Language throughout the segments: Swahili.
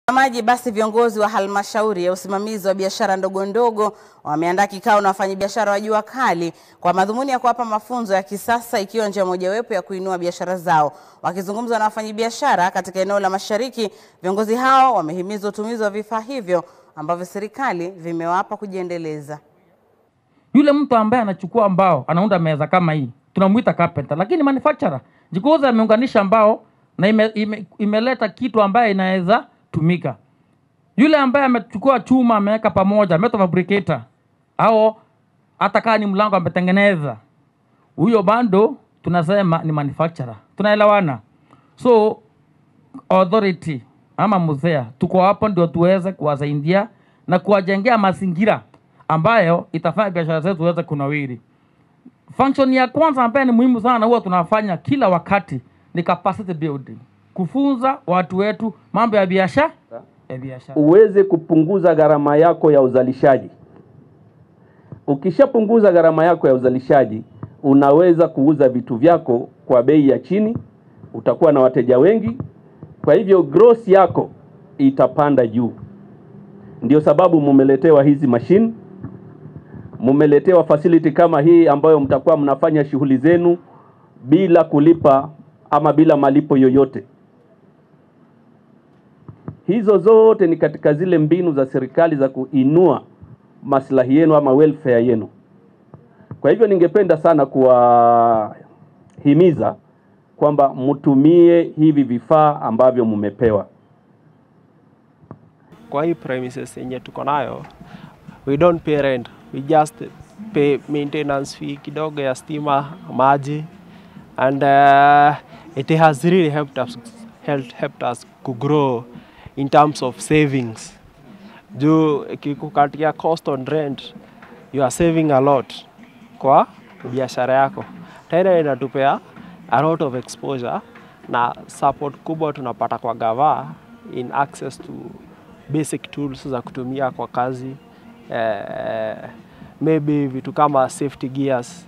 Maji basi, viongozi wa halmashauri ya usimamizi wa biashara ndogo ndogo wameandaa kikao na wafanyabiashara wa jua kali kwa madhumuni ya kuwapa mafunzo ya kisasa ikiwa njia mojawapo ya kuinua biashara zao. Wakizungumza na wafanyabiashara katika eneo la Mashariki, viongozi hao wamehimiza utumizi wa vifaa hivyo ambavyo serikali vimewapa kujiendeleza. Yule mtu ambaye anachukua mbao anaunda meza kama hii tunamuita carpenter, lakini manufacturer jikoza ameunganisha mbao na ime, ime, imeleta kitu ambaye inaweza tumika. Yule ambaye amechukua chuma ameweka pamoja, metal fabricator au hata kama ni mlango ametengeneza, huyo bando tunasema ni manufacturer. Tunaelewana? So authority ama muzea tuko hapo ndio tuweze kuwasaidia na kuwajengea mazingira ambayo itafanya biashara zetu ziweze kunawiri. Function ya kwanza ambayo ni muhimu sana huwa tunafanya kila wakati ni capacity building, kufunza watu wetu mambo ya biashara ya biashara. uweze kupunguza gharama yako ya uzalishaji. Ukishapunguza gharama yako ya uzalishaji, unaweza kuuza vitu vyako kwa bei ya chini, utakuwa na wateja wengi, kwa hivyo gross yako itapanda juu. Ndio sababu mumeletewa hizi mashine, mumeletewa facility kama hii ambayo mtakuwa mnafanya shughuli zenu bila kulipa ama bila malipo yoyote. Hizo zote ni katika zile mbinu za serikali za kuinua maslahi yenu ama welfare yenu. Kwa hivyo ningependa sana kuwahimiza kwamba mtumie hivi vifaa ambavyo mmepewa. kwa hii premises yenye tuko nayo we don't pay rent we just pay maintenance fee kidogo ya stima maji and uh, it has really helped us, helped, helped us to grow in terms of savings juu ikikukatia cost on rent you are saving a lot kwa biashara yako tena inatupea a lot of exposure na support kubwa tunapata kwa gava in access to basic tools za kutumia kwa kazi eh, maybe vitu kama safety gears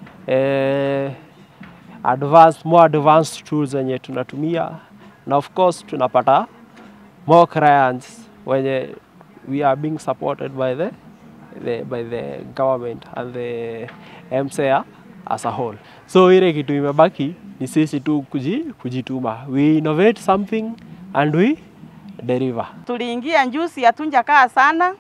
eh, advanced, more advanced tools zenye tunatumia na of course tunapata more clients wenye we are being supported by the, the, by the government and the MCA as a whole. So ile kitu imebaki ni sisi tu kuji, kujituma. We innovate something and we deliver. Tuliingia njusi hatunjakaa sana,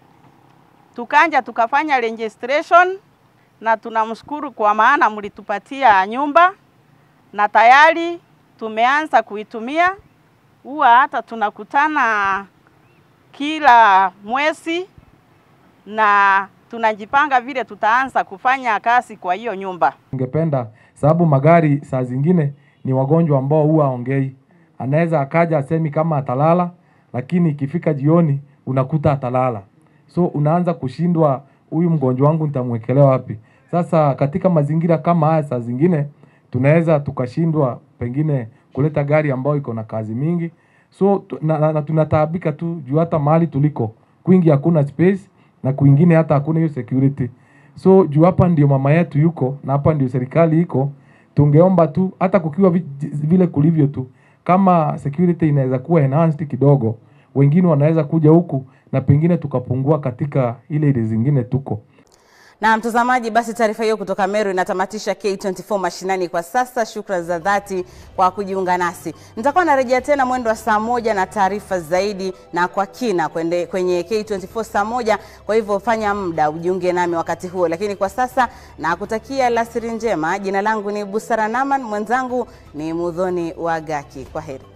tukanja tukafanya registration na tunamshukuru kwa maana mlitupatia nyumba na tayari tumeanza kuitumia. Huwa hata tunakutana kila mwezi na tunajipanga vile tutaanza kufanya kazi kwa hiyo nyumba. Ningependa sababu magari saa zingine ni wagonjwa ambao huwa ongei, anaweza akaja asemi kama atalala, lakini ikifika jioni unakuta atalala, so unaanza kushindwa, huyu mgonjwa wangu nitamwekelea wapi? Sasa katika mazingira kama haya, saa zingine tunaweza tukashindwa pengine kuleta gari ambayo iko na kazi mingi, so tu- na, na, na tunataabika tu juu hata mahali tuliko kwingi hakuna space na kwingine hata hakuna hiyo security. So juu hapa ndio mama yetu yuko na hapa ndio serikali iko, tungeomba tu hata kukiwa vi- vile kulivyo tu, kama security inaweza kuwa enhanced kidogo, wengine wanaweza kuja huku na pengine tukapungua katika ile ile zingine tuko. Na mtazamaji, basi taarifa hiyo kutoka Meru inatamatisha K24 mashinani kwa sasa. Shukrani za dhati kwa kujiunga nasi. Nitakuwa narejea tena mwendo wa saa moja na taarifa zaidi na kwa kina kwende, kwenye K24 saa moja. Kwa hivyo fanya muda ujiunge nami wakati huo, lakini kwa sasa nakutakia alasiri njema. Jina langu ni Busara Naman, mwenzangu ni Mudhoni Wagaki. Kwa heri.